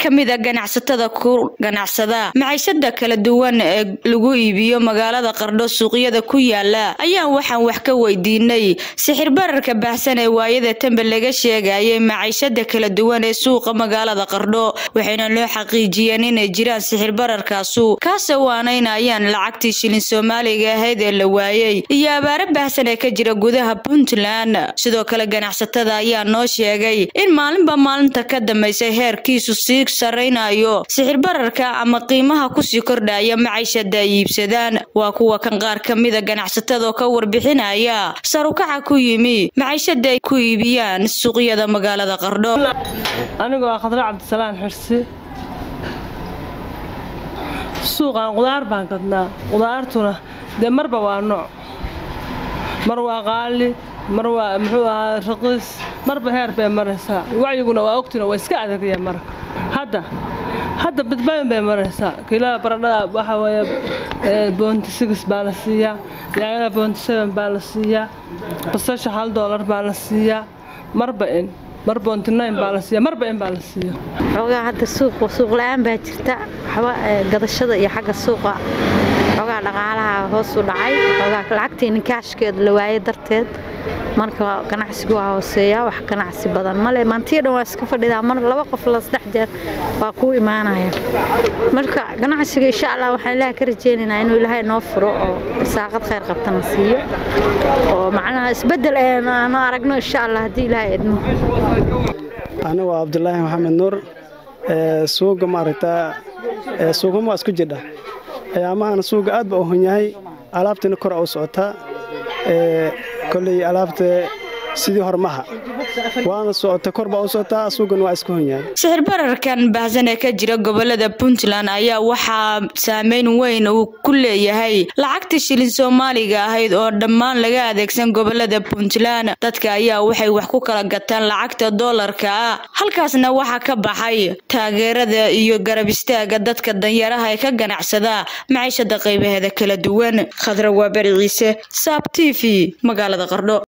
ka mid a ganacsatada ku ganacsada maciishada kala duwan ee lagu iibiyo magaalada qardho suuqyada ku yaala ayaan waxaan wax ka weydiinay sixir bararka baahsan ee waayada tanbe laga sheegayay maciishada kala duwan ee suuqa magaalada qardho waxayna loo xaqiijiyeen inay jiraan sixir bararkaasu kaase waanaynayaan lacagtii shilin soomaaliga ahayd ee la waayey iyo abaaro baahsan ee ka jira gudaha puntland sidoo kale ganacsatada ayaa noo sheegay in maalinba maalinta ka dambaysa heerkiisu sii saraynayo sixir bararka ama qiimaha kusii kordhaya maciishada ay iibsadaan waa kuwa kan qaar ka mida ganacsatada oo ka warbixinaya sarukaca ku yimi maciishada ay ku iibiyaan suuqyada magaalada qardho anigoo ah khadra cabdisalaan xirsi suuqan qudaar baan gadnaa qudaartuna dee marba waa nooc mar waa qaali mar waa muxuu ahaa raqiis marba heer bay maraysaa wacyiguna waa ogtina waa iska adagya marka hadda hadda badbaadan bay maraysaa kiilada baradhada waxaa weeye boonti sigis baa la siiyaa yaayada boonti seven baa la siiyaa basasha hal doolar baa la siiyaa marba in mar boonti nine baa la siiyaa marba in baa la siiya xoogaa hadda suuq suuq la-aan baa jirta waxba gadashada iyo xagga suuqa xoogaa dhaqaalaha hoos u dhacay xoogaa lacagtii ninkaashkeeda la waayay darteed marka ganacsigu waa hooseeya wax ganacsi badan male maantiya dhan waa iska fadhidaa mar laba qof la saddex jeer waa kuu imaanaya marka ganacsiga insha allah waxaan ilaaha ka rajeynaynaa inuu ilaahay noo furo oo saaqad khayr qabtana siiyo oo macnaha isbeddel aanu aragno insha allah haddii ilaahay idmo anigu waa cabdulaahi maxamed nuur suuga maaragtaa suugama waa isku jidha ayaamahan suuga aad ba u hun yahay alaabtina kor u socotaa koley alaabta sidii hormaha waana socota kor baa u socotaa suugan waa iska hun yahay sixir bararkan baahsan ee ka jira gobolada puntland ayaa waxaa saameyn weyn uu ku leeyahay lacagta shilin soomaaliga ahayd oo dhammaan laga adeegsan gobolada puntland dadka ayaa waxay wax ku kala gataan lacagta doolarka ah halkaasna waxaa ka baxay taageerada iyo garab istaaga dadka danyaraha ee ka ganacsada maciishada qaybaheeda kala duwan khadra waa bari ciise saab t v magaalada qardho